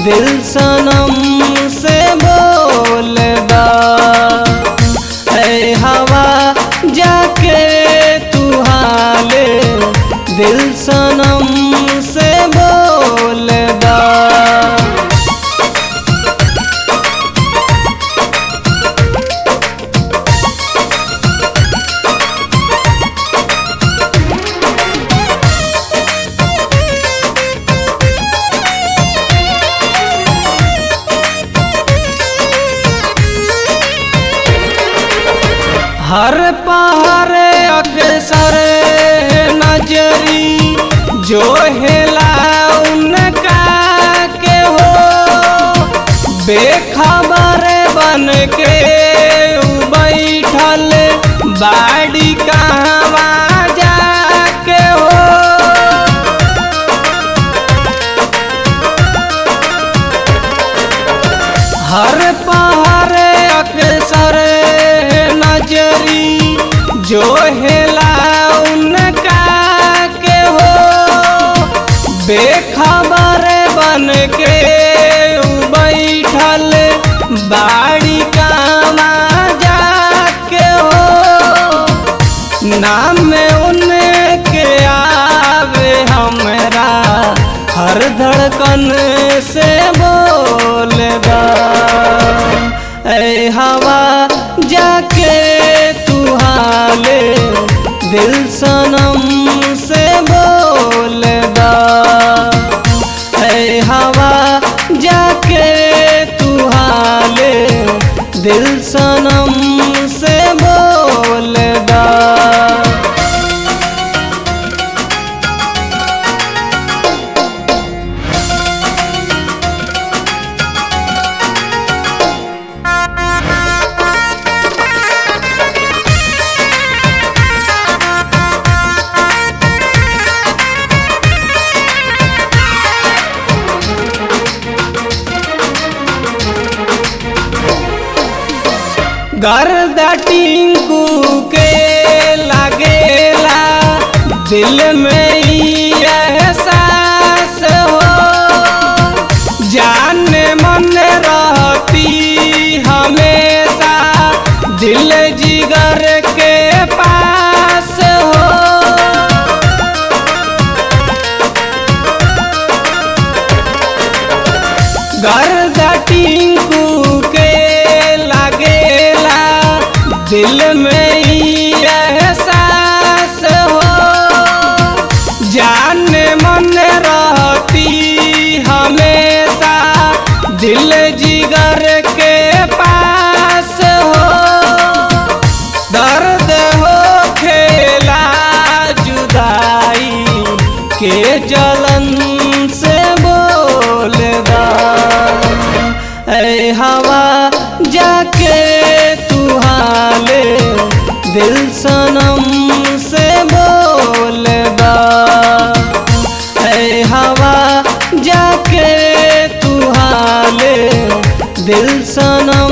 दिल सनम से बोलदा ऐ हवा जाके तू हाले दिल सनम से बोलदा हर पहर अक्सर नजरी जो हेला उनका के हो बेखबर बन के उ बैठल बाड़ी कहवा जाके हो हर पहर अक्सर नजरी जो हेला उनका के हो बेखबर बन के उ बैठल बाड़ी कामा जाके हो नाम उनके आवे हमरा हर धड़कन से बोलदा ऐ हवा जाके तू हाले दिल सनम से बोलदा ऐ हवा जाके तू हाले दिल सनम से बोलदा गर्दा टिंकू के लागेला दिल में ई एहसास हो जान मन रहती हमेशा दिल जिगर के पास हो गर्दा टिंकू के लागेला दिल में ई एहसास हो जान मन रहती हमेशा दिल जिगर के पास हो दर्द हो खेला जुदाई के जलन से बोलदा ऐ हवा जाके तू हाले दिल सनम से बोलदा ऐ हवा जाके तू हाले दिल सनम